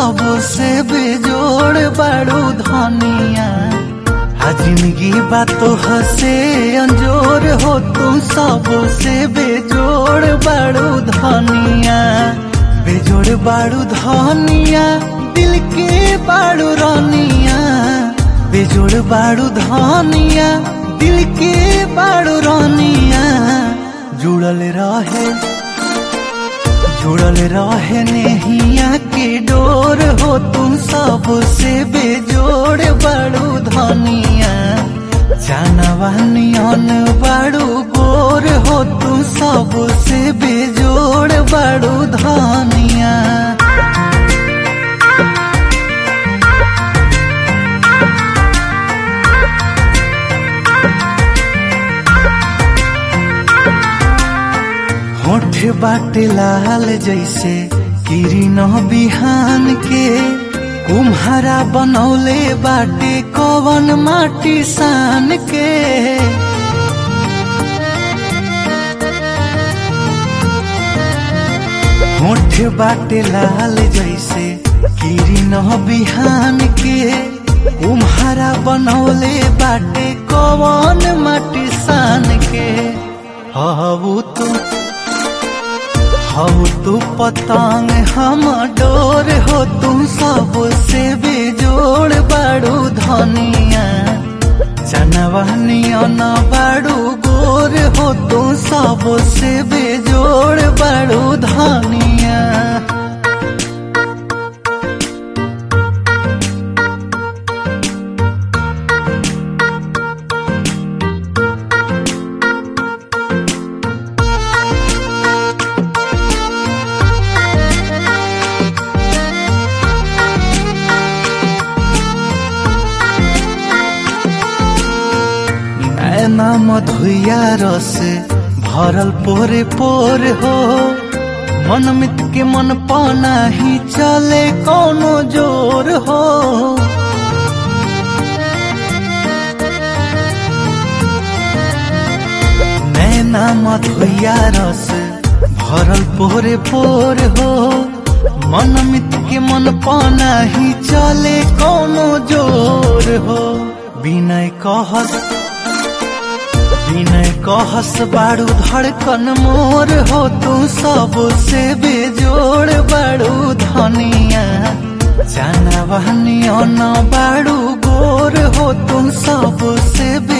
सबसे बेजोड़ बड़ू धनिया आ जिंदगी बा तो हसे अंजोर हो तू सबसे बेजोड़ बड़ू धनिया बेजोड़ बड़ू धनिया दिल के बड़ू रनिया बेजोड़ बड़ू धनिया दिल के बड़ू रनिया जुड़ल रहे जुड़ल रहे नेहिया के डोर हो तुम सबसे बेजोड़ बड़ू धनिया जानवानियन बड़ू गोर हो तुम सबसे बेजोड़ बड़ू धनिया होठ बाटे लाल जैसे किरण बिहान के कुम्हारा बनौले बाटे कवन माटी सान के होठ बाटे लाल जैसे किरण बिहान के कुम्हारा बनौले बाटे कवन माटी सान के हबू तू हऊ तू पतंग हम डोर हो तू सबसे बेजोड़ बड़ू धनिया जनवनियन बड़ू गोर हो तू सबसे बेजोड़ बड़ू धनिया नैना मधुया रस भरल पोरे पोर हो मन मित के मन पाना ही चले कोनो जोर हो नैना मधुया रस भरल पोरे पोर हो मन मित के मन पाना ही चले कोनो जोर हो विनय कहस विनय कहस बाड़ू धड़कन मोर हो तू सबसे बेजोड़ बाड़ू धनिया जानवनियन बाड़ू गोर हो तू सबसे